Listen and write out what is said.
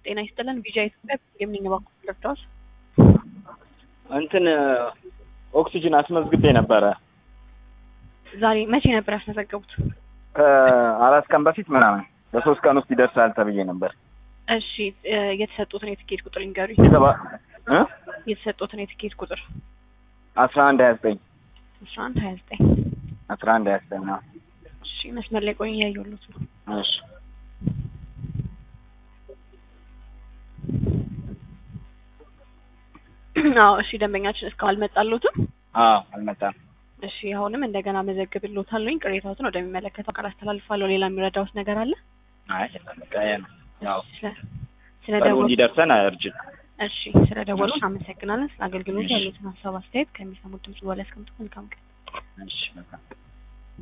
ጤና ይስጥልን። ቪጃ ኢትዮጵያ የሚኝ ባንኩ ልርዳዎት? እንትን ኦክሲጅን አስመዝግቤ ነበረ ዛሬ መቼ ነበር ያስመዘገቡት? ከአራት ቀን በፊት ምናምን በሶስት ቀን ውስጥ ይደርሳል ተብዬ ነበር። እሺ እ የተሰጡትን የትኬት ቁጥር ይንገሩኝ። የተባ እ የተሰጡትን የትኬት ቁጥር አስራ አንድ ሀያ ዘጠኝ አስራ አንድ ሀያ ዘጠኝ አስራ አንድ ሀያ ዘጠኝ ነው። እሺ መስመር ላይ ቆይ እያየሁሎት ነው። እሺ አዎ እሺ ደንበኛችን እስካሁን አልመጣሎትም። አዎ አልመጣም። እሺ አሁንም እንደገና መዘግብሎታለሁኝ። ቅሬታዎትን ወደሚመለከተው አካል አስተላልፋለሁ። ሌላ የሚረዳውት ነገር አለ? አይ በቃ ያ ነው። ያው ስለ ስለ ቀኑ ደወሉ እንዲደርሰን እርጅን እሺ ስለ ደወሉ አመሰግናለን። ስለ አገልግሎት ያሉትን ሀሳብ አስተያየት ከሚሰሙት ድምጽ በኋላ ያስቀምጡ። መልካም ቀን። እሺ በቃ